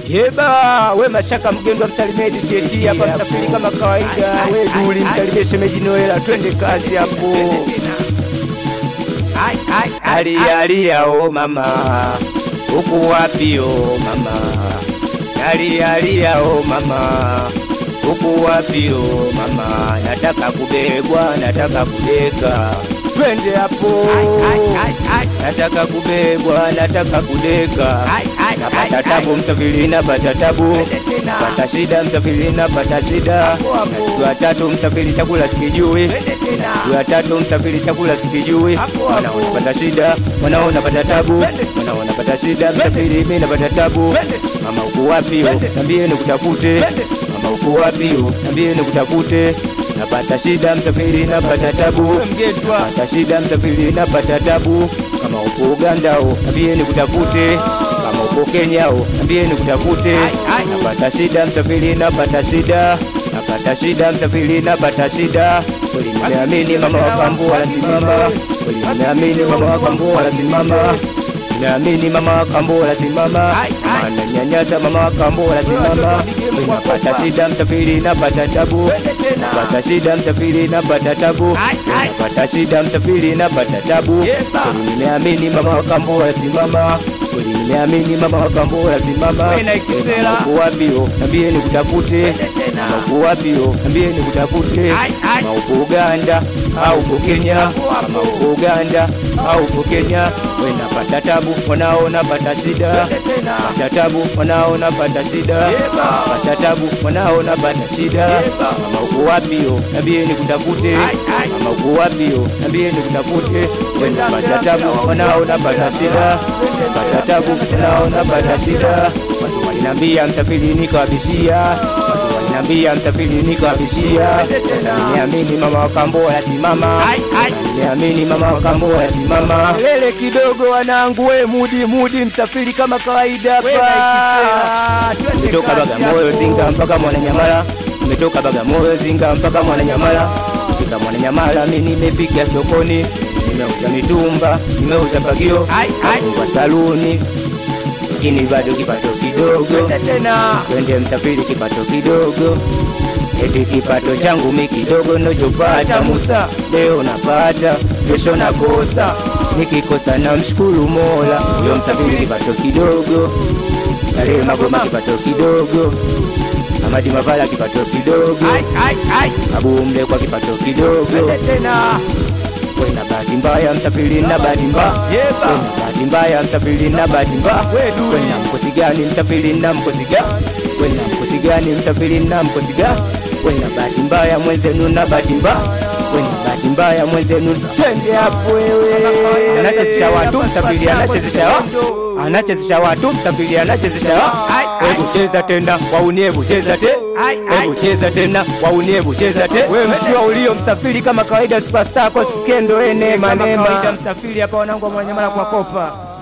Yeba, we mashaka mgendo msalimie DTT hapa msafiri kama kawaida. We duli msalimie shemeji Noela, twende kazi hapo. Alia alia o mama, uko wapi o mama? Alia alia o mama, uko wapi o mama? Nataka kubebwa, nataka kudeka, twende hapo. Nataka kubebwa, nataka kudeka, napata tabu msafiri, napata tabu, napata shida msafiri, napata shida, na siku ya tatu msafiri, chakula sikijui, na siku ya tatu msafiri, chakula sikijui, wanao napata shida, wanao napata tabu, wanao napata shida msafiri, mimi napata tabu. Mama uko wapi? yo? Niambie nikutafute. Mama uko wapi? yo? Niambie nikutafute. Napata shida msafiri, napata tabu, napata shida msafiri, napata tabu. Kama upo Uganda o, niambie nikutafute. Kama upo Kenya o, niambie nikutafute. Napata shida msafiri, napata shida, napata shida msafiri, napata shida. Kweli nimeamini mama wa kambo wanasimama, kweli nimeamini mama wa kambo wanasimama Naamini mama wa kambo wanasimama, ananyanyasa mama wa kambo wanasimama. Napata shida msafiri, napata tabu, napata shida msafiri, napata tabu, napata shida msafiri, napata tabu. Kweli nimeamini mama wa kambo wanasimama, kweli nimeamini mama wa kambo wanasimama. Mama uko wapi? yo? Niambie nikutafute. Mama uko wapi? yo? Niambie nikutafute. Mama uko Uganda au uko Kenya? Mama uko Uganda au uko Kenya? We napata tabu, wanaona pata shida, pata tabu, wanaona pata shida, pata tabu, wanaona pata shida. Mama uko wapi? yo? Niambie nikutafute. Mama uko wapi? yo? Niambie nikutafute. We napata tabu, wanaona pata shida, pata tabu, wanaona pata shida. Watu walinambia msafiri nikawabishia, watu walinambia msafiri nikawabishia. Sasa niamini mama wa kambo wanasimama, niamini mama wa kambo wanasimama. Lele kidogo wanangu, we mudi mudi, msafiri kama kawaida hapa. Nimetoka Bagamoyo Zinga mpaka Mwananyamala, nimetoka Bagamoyo Zinga mpaka Mwananyamala. Fika Mwananyamala, mimi nimefika sokoni, nimeuza mitumba, nimeuza fagio, nafungua saluni lakini bado kipato kidogo, twende msafiri, kipato kidogo, eti kipato changu mi kidogo nachopata Musa, leo napata, kesho nakosa, nikikosa na mshukuru Mola. Yo msafiri, kipato kidogo, Salehe Magoma, kipato kidogo, Amadi Mavala, kipato kidogo, Abu Mlekwa, kipato kidogo Wena bahati mbaya msafiri na bahati mbaya Wena bahati mbaya msafiri na bahati mbaya Wena mkosi gani msafiri na mkosi gani Wena mkosi gani msafiri na mkosi gani Wena bahati mbaya mwenzenu na bahati mbaya Wena bahati mbaya mwenzenu twende hapo wewe Anachezesha watu msafiri anachezesha watu anachezesha watu msafiri anachezesha watu Hebu cheza tena waunie hebu cheza te Hebu cheza tena waunie hebu cheza te Wewe mshua ulio msafiri kama kawaida superstar kwa skendo ene manema msafiri hapa wanangu wa Mwananyamala kwa kopa